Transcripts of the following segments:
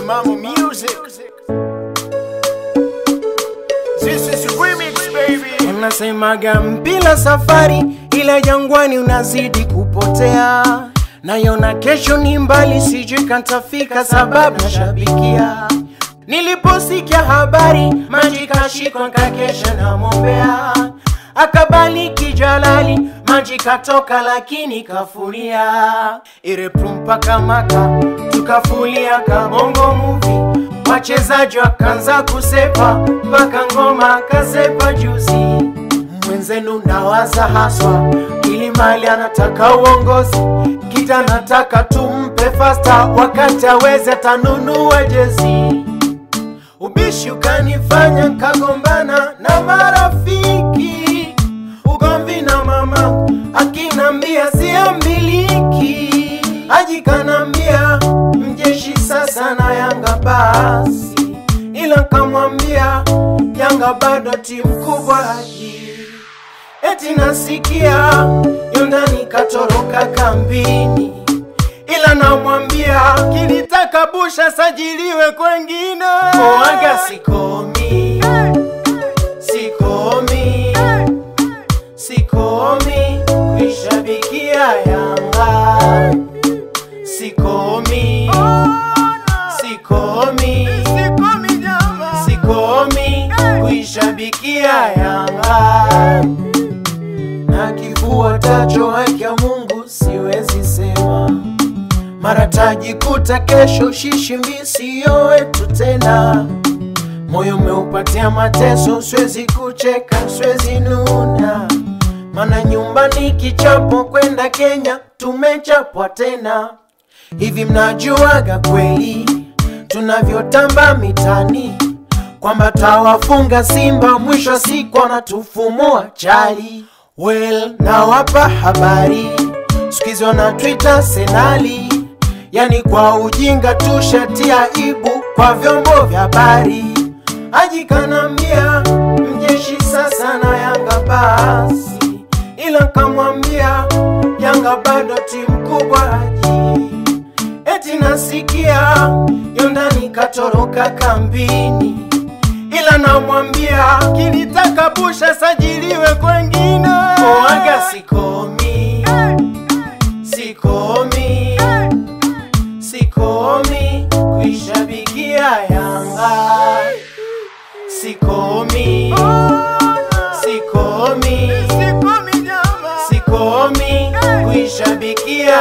Timamo Music. This is remix baby. Unasemaga mpila safari, ila jangwani unazidi kupotea. Nayona kesho ni mbali, sijui kantafika sababu nashabikia. Niliposikia habari, maji kashikwa kakesha na mombea akabaliki Jalali, maji katoka lakini kafuria irepumpa kamaka tukafulia kabongo muvi wachezaji wakanza kusepa mpaka ngoma kasepa juzi mwenzenu nawaza haswa kilimali anataka uongozi kita anataka tumpe fasta wakati aweze atanunua jezi Ubishi ukanifanya kagombana na marafiki, ugomvi na mama akinambia siambiliki, ajikanambia mjeshi sasa na Yanga basi, ila kamwambia Yanga bado timu kubwa haji eti nasikia yondani katoroka kambini ila namwambia kilitaka busha sajiliwe kwengine oaga sikomi sikomi sikomi kuishabikia yanga sikomi sikomi sikomi kuishabikia yanga na kifuatacho haki ya Mungu siwezi sema mara tajikuta kesho shishimbi siyo wetu tena moyo umeupatia mateso siwezi kucheka siwezi nuna mana nyumbani kichapo kwenda Kenya tumechapwa tena hivi mnajuaga kweli tunavyotamba mitani kwamba tawafunga Simba mwisho wa siku wanatufumua chali well nawapa habari sikizi wana Twitter senali yani kwa ujinga tushatia ibu kwa vyombo vya habari ajikanambia mjeshi sasa na Yanga basi, ila kamwambia Yanga bado timu kubwa haji eti nasikia yondani katoroka kambini, ila namwambia kilitaka busha sajiliwe kwengine. Oaga sikomi, sikomi, sikomi kuishabikia Yanga, sikomi, sikomi, sikomi kuishabikia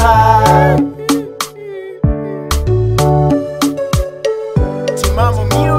Yanga. Timamo Music.